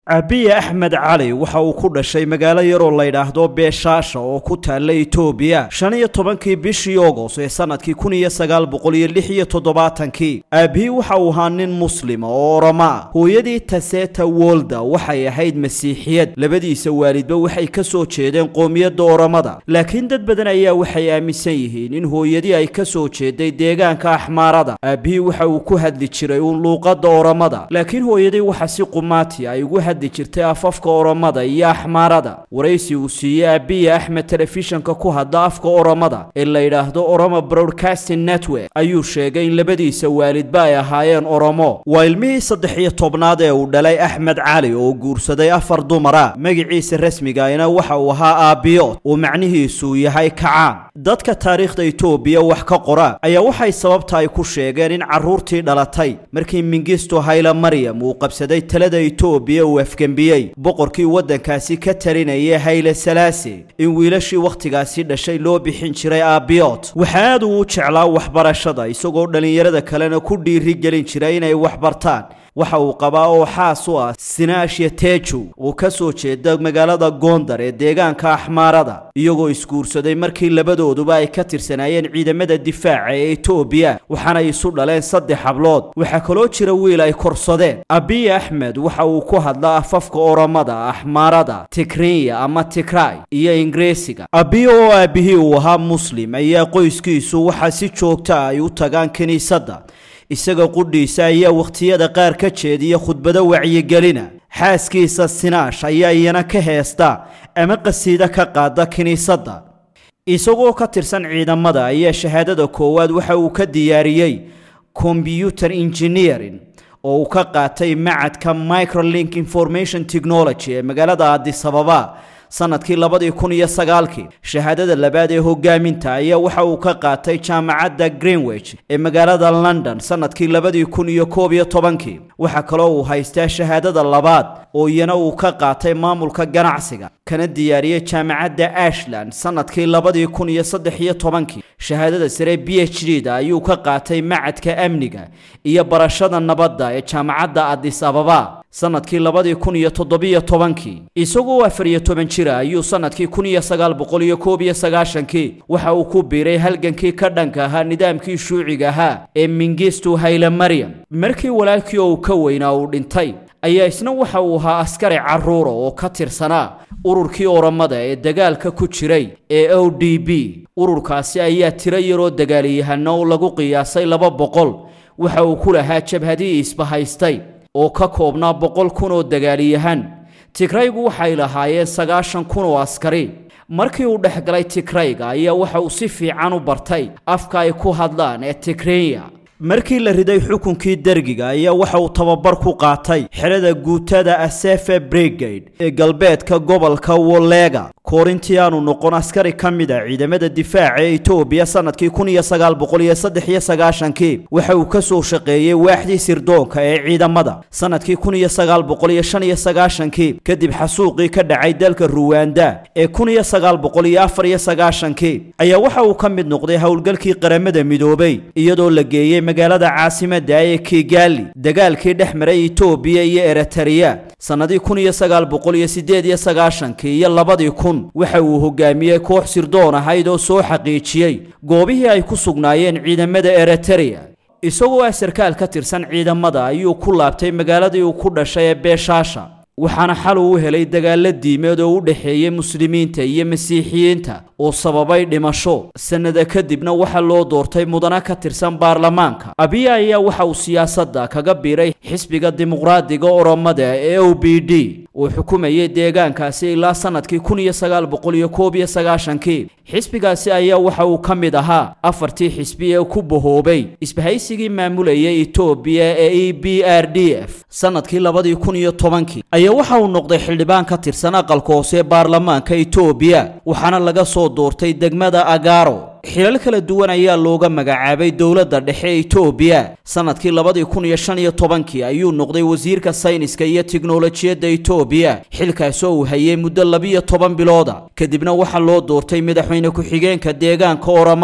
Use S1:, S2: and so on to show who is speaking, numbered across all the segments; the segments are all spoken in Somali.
S1: abiye axmed cali waxa uu ku dhashay magaalo yaroo layidhaahdo beeshaasha oo ku taalla etoobiya shan iyo tobankii bishii ogos ee sanadkii kun iyo sagaal boqol iyo lix iyo toddobaatankii aabihii waxa uu ahaa nin muslima oo oroma ah hooyadii taseta wolda waxay ahayd masiixiyad labadiisa waalidba waxay ka soo jeedeen qoomiyadda oromada laakiin dad badan ayaa waxay aaminsan yihiin in hooyadii ay ka soo jeeday deegaanka axmaarada aabihii waxa uu ku hadli jiray uun luuqadda oromada laakiin hooyadii waxa si qumaati ay ugu hadli jirtay afafka oromada iyo axmaarada waraysi uu siiyey abiye axmed telefishanka ku hadla afka oromada ee la yidhaahdo oroma broadcasting network ayuu sheegay in labadiisa waalidba ay ahaayeen oromo waa ilmihii saddex iyo tobnaad ee uu dhalay axmed cali oo guursaday afar dumara magaciisa rasmigaina waxa uu ahaa aabiyood oo macnihiisu yahay kacaan dadka taariikhda etoobiya wax ka qora ayaa waxay sababta ay ku sheegeen in carruurtii dhalatay markii mingisto hayla maryam uu qabsaday talada etoobiya uu afgembiyey boqorkii waddankaasi ka talinayay hayle salaase in wiilashii wakhtigaasi dhashay loo bixin jiray aabiyood waxa aad uu u jeclaa waxbarashada isagoo dhallinyarada kalena ku dhiiri gelin jiray inay waxbartaan waxa uu qabaa oo xaas u ah sinaashya teju oo ka soo jeeda magaalada gondar ee deegaanka axmaarada iyagoo isguursaday markii labadooduba ay ka tirsanaayeen ciidamada difaaca ee etoobiya waxaana isu dhaleen saddex hablood waxaa kaloo jira wiil ay korsadeen abiye axmed waxa uu ku hadlaa afafka oromada axmaarada tikrinya ama tikray iyo ingiriisiga abiye oo aabihii uu ahaa muslim ayaa qoyskiisu waxaa si joogta ay u tagaan kiniisadda isaga qudhiisa ayaa wakhtiyada qaar ka jeediya khudbado wacyigelina xaaskiisa sinaash ayaa iyana ka heesta ama qasiido ka qaada kiniisadda isagoo ka tirsan ciidamada ayaa shahaadada koowaad waxa uu ka diyaariyey combyuter engineering oo uu ka qaatay macadka microlink information technology ee magaalada adisababa sanadkii labadii kun iyo sagaalkii shahaadada labaad ee hogaaminta ayaa waxa uu ka qaatay jaamacadda greenwich ee magaalada london sanadkii labadii kun iyo koob iyo tobankii waxaa kaloo uu haystaa shahaadada labaad oo iyana uu ka qaatay maamulka ganacsiga kana diyaariyey jaamacadda ashland sanadkii labadii kun iyo saddex iyo tobankii shahaadada sare b h d da ayuu ka qaatay macadka amniga iyo barashada nabadda ee jaamacadda adis ababa sanadkii labadii kun iyo toddobiyo tobankii isagoo afar iyo toban jira ayuu sanadkii kun iyo sagaal boqol iyo koob iyo sagaashankii waxa uu ku biiray halgankii ka dhanka ahaa nidaamkii shuuciga ahaa ee mingistu hayle maryam markii walaalkii oo uu ka weynaa uu dhintay ayaa isna waxa uu ahaa askari carruura oo ka tirsanaa ururkii oromada ee dagaalka ku jiray ee o d b ururkaasi ayaa tiro yaroo dagaalyahano oo lagu qiyaasay laba boqol waxa uu ku lahaa jabhadii isbahaystay oo ka koobnaa boqol kun oo dagaaliyahan tigraygu waxay lahaayeen sagaashan kun oo askari markii uu dhex galay tigrayga ayaa waxa uu si fiican u bartay afka ay ku hadlaan ee tigrenya markii la riday xukunkii dergiga ayaa waxa uu tababar ku qaatay xerada guutada asefe brigade ee galbeedka gobolka wolega koorintii aanu noqon askari ka mid a ciidamada difaaca ee etoobiya sanadkii kun iyo sagaal boqol iyo saddex iyo sagaashankii waxa uu ka soo shaqeeyey waaxdii sirdoonka ee ciidamada sanadkii kun iyo sagaal boqol iyo shan iyo sagaashankii kadib xasuuqii ka dhacay dalka ruwanda ee kun iyo sagaal boqol iyo afar iyo sagaashankii ayaa waxa uu ka mid noqday howlgalkii qaramada midoobay iyadoo la geeyey magaalada caasimadda ee kigali dagaalkii dhex maray etoobiya iyo eritrea sannadii kun iyo sagaal boqol iyo siddeed iyo sagaashankii iyo labadii kun waxa uu hogaamiyey koox sirdoon ahayd oo soo xaqiijiyey goobihii ay ku sugnaayeen ciidamada eritrea isagoo ah sarkaal ka tirsan ciidamada ayuu ku laabtay magaaladii uu ku dhashay ee beeshaasha waxaana xal uu helay dagaalo diimeed oo u dhexeeyey muslimiinta iyo masiixiyiinta oo sababay dhimasho sannada kadibna waxaa loo doortay mudana ka tirsan baarlamaanka abiya ayaa waxa uu siyaasadda kaga biiray xisbiga dimuqraadiga oromada ee o b d uu xukumayay deegaankaasi ilaa sanadkii kun iyo sagaal boqol iyo koob iyo sagaashankii xisbigaasi ayaa waxa uu ka mid ahaa afartii xisbi ee ku bahoobay isbahaysigii maamulayay etoobiya ee e b r d f sanadkii labadii kun iyo tobankii ayaa waxa uu noqday xildhibaan ka tirsan aqalka hoose ee baarlamaanka etoobiya waxaana laga soo doortay degmada agaro xilal kala duwan ayaa looga magacaabay dowladda dhexe ee etoobiya sanadkii labadii kun iyo shan iyo tobankii ayuu noqday wasiirka sayniska iyo tiknolojiyadda etoobiya xilkaasoo uu hayay muddo labiyo toban bilooda kadibna waxaa loo doortay madaxweyne ku-xigeenka deegaanka oromada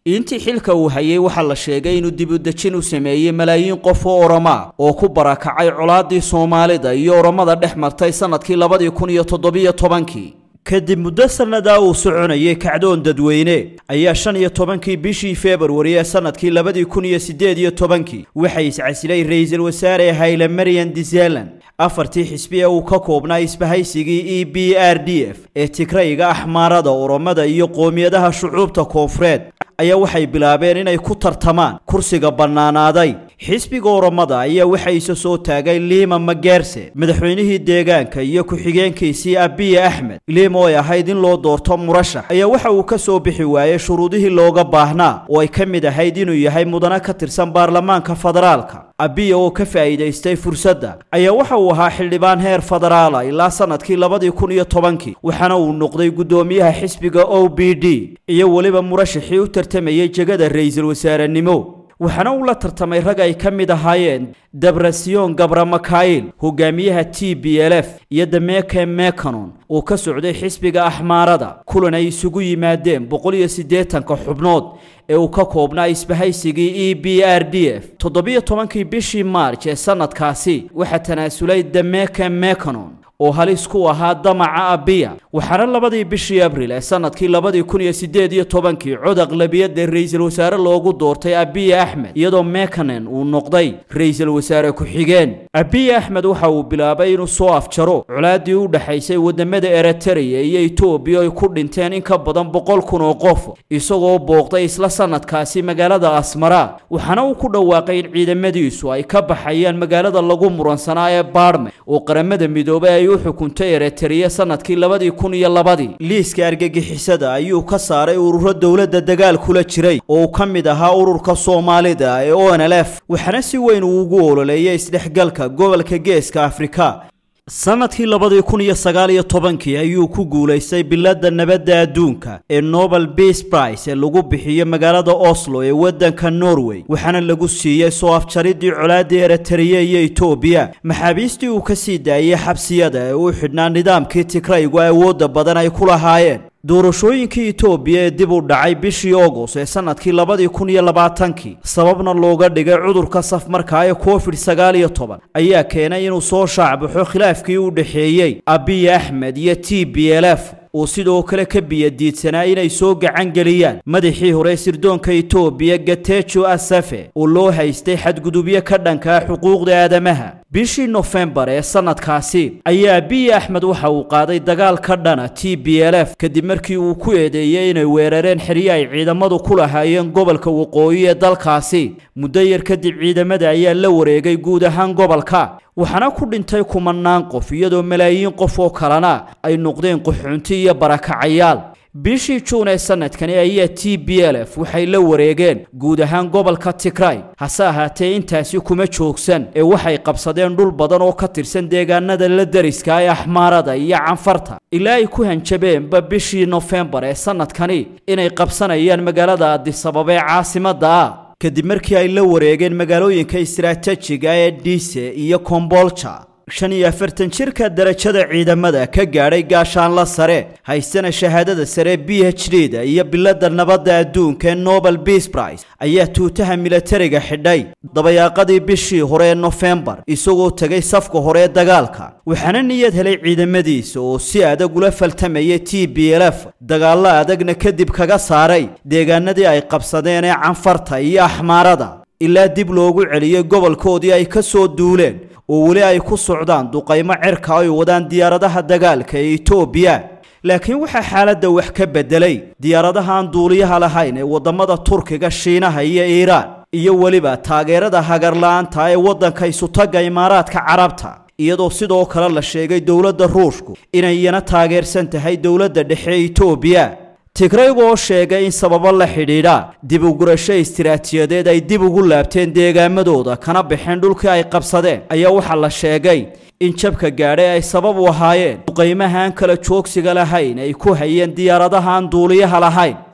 S1: intii xilka uu hayay waxaa la sheegay inuu dibudejin u sameeyey malaayiin qof oo oromaa oo ku barakacay colaadii soomaalida iyo oromada dhex martay sannadkii labadii kun iyo toddobiyo tobankii kadib muddo sannadaa uu soconayay kacdoon dadweyne ayaa shan iyo tobankii bishii februari ee sannadkii labadii kun iyo siddeed iyo tobankii waxay iscasilay ra-iisul wasaare hayle marian dizealan afartii xisbi ee uu ka koobnaa isbahaysigii e b r d f ee tigrayga axmaarada oromada iyo qoomiyadaha shucuubta koonfureed ayaa waxay bilaabeen inay ku tartamaan kursiga bannaanaaday xisbiga oromada ayaa waxa isa soo taagay liima mageerse madaxweynihii deegaanka iyo ku-xigeenkiisii abiya axmed liim oo ay ahayd in loo doorto murashax ayaa waxa uu ka soo bixi waayey shuruudihii looga baahnaa oo ay ka mid ahayd inuu yahay mudane ka tirsan baarlamaanka federaalka abiya oo ka faa'iidaystay fursadda ayaa waxa uu ahaa xildhibaan heer federaala ilaa sannadkii labadii kun iyo tobankii waxaana uu noqday guddoomiyaha xisbiga o b d iyo weliba murashaxii u tartamayay jegada ra-iisul wasaarenimo waxaana uu la tartamay rag ay ka mid ahaayeen debrasiyon gabra makail hogaamiyaha t b l f iyo dameke mekanon oo ka socday xisbiga axmaarada kulan ay isugu yimaadeen boqol iyo siddeetanka xubnood ee uu ka koobnaa isbahaysigii e b r d f toddobiyo tobankii bishii maarj ee sannadkaasi waxaa tanaasulay dameke mekanon oo halis ku ahaa damaca abiya waxaana labadii bishii abril ee sannadkii labadii kun iyo siddeed iyo tobankii cod aqlabiyadda ra-iisul wasaare loogu doortay abiya axmed iyadoo mekanen uu noqday ra-iisul wasaare ku-xigeen abiya axmed waxa uu bilaabay inuu soo afjaro colaadii u dhexaysay wadamada eritrea iyo etoobiya ay ku dhinteen in ka badan boqol kun oo qof isagoo booqday isla sannadkaasi magaalada asmara waxaana uu ku dhawaaqay in ciidamadiisu ay ka baxayaan magaalada lagu muransanaa ee baarme oo qaramada midoobay ay u xukuntay eritrea sannadkii labadii kun iyo labadii liiska argagixisada ayuu ka saaray ururo dowladda dagaal kula jiray oo uu ka mid ahaa ururka soomaalida ee o n l f waxaana si weyn uu ugu ololeeyay isdhexgalka gobolka geeska afrika sannadkii labadii kun iyo sagaal iyo tobankii ayuu ku guulaystay biladda nabadda adduunka ee nobel beas brice ee lagu bixiyo magaalada oslo ee waddanka norway waxaana lagu siiyey soo afjaridii colaaddii eritrea iyo etoobiya maxaabiistii uu ka sii daayey xabsiyada ee u xidhnaa nidaamkii tigraygu awoodda badan ay ku lahaayeen doorashooyinkii etoobiya ee dib u dhacay bishii agost ee sannadkii labadii kun iyo labaatankii sababna looga dhigay cudurka safmarka ee covid sagaal iyo toban ayaa keenay inuu soo shaacbaxo khilaafkii u dhexeeyey abiy axmed iyo t b l f uu sidoo kale ka biyadiidsanaa inay soo gacan geliyaan madaxii hore sirdoonka etoobiya gatejo asafe oo loo haystay xadgudubyo ka dhankaa xuquuqda aadamaha bishii nofembar ee sannadkaasi ayaa abiy axmed waxa uu qaaday dagaal ka dhana t b l f kadib markii uu ku eedeeyey inay weerareen xeryo ay ciidamadu ku lahaayeen gobolka waqooyi ee dalkaasi muddo yar kadib ciidamada ayaa la wareegay guud ahaan gobolka waxaana ku dhintay kumanaan qof iyadoo malaayiin qof oo kalena ay noqdeen qaxoonti iyo barakacayaal bishii juun ee sannadkani ayaa t b l f waxay la wareegeen guud ahaan gobolka tigray hase ahaatee intaasi kuma joogsan ee waxay qabsadeen dhul badan oo ka tirsan deegaanada la deriska ee axmaarada iyo canfarta ilaa ay ku hanjabeenba bishii nofembar ee sannadkani inay qabsanayaan magaalada adisababa ee caasimadda ah kadib markii ay la wareegeen magaalooyinka istaraatajiga ee dhiise iyo kombolja shan iyo afartan jirka darajada ciidamada ka gaadhay gaashaanla sare haystana shahaadada sare b h d da iyo biladda nabadda adduunka ee nobel beas brice ayaa tuutaha milatariga xidhay dabayaaqadii bishii hore ee nofembar isagoo tegay safka hore ee dagaalka waxaana niyad helay ciidamadiisa oo si adag ula faltamayay t b l f dagaallo adagna kadib kaga saaray deegaanadii ay qabsadeen ee canfarta iyo axmaarada ilaa dib loogu celiyey gobolkoodii ay ka soo duuleen oo weli ay ku socdaan duqaymo cirka ay wadaan diyaaradaha dagaalka ee etoobiya laakiin waxaa xaaladda wax ka beddelay diyaaradaha aan duuliyaha lahayn ee waddamada turkiga shiinaha iyo iiraan iyo weliba taageerada hagarla-aanta ee waddanka isutagga imaaraadka carabta iyadoo sidoo kale la sheegay dowladda ruushku inay iyana taageersan tahay dowladda dhexe ee etoobiya tigraygu oo sheegay in sababo la xidhiidha dib u gurasho istiraatiyadeed ay dib ugu laabteen deegaamadooda kana baxeen dhulkii ay qabsadeen ayaa waxaa la sheegay in jabka gaadhay ay sabab u ahaayeen duqaymaha aan kala joogsiga lahayn ay ku hayeen diyaaradaha aan duuliyaha lahayn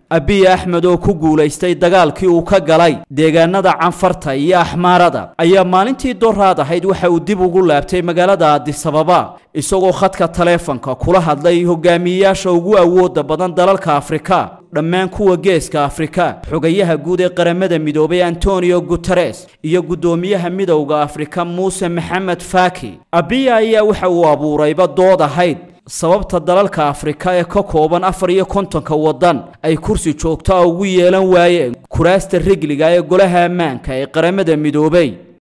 S1: abiy axmed oo ku guulaystay dagaalkii uu ka galay deegaanada canfarta iyo axmaarada ayaa maalintii doraad ahayd waxa uu dib ugu laabtay magaalada adisababa isagoo khadka taleefanka kula hadlay hogaamiyeyaasha ugu awooda badan dalalka afrika dhammaan kuwa geeska afrika xogayaha guud ee qaramada midoobay antonio guteres iyo guddoomiyaha midowda afrika muuse maxamed faki abiya ayaa waxa uu abuurayba dood ahayd sababta dalalka afrika ee ka kooban afar iyo kontonka waddan ay kursi joogto a ugu yeelan waayeen kuraasta rigliga ee golaha ammaanka ee qaramada midoobay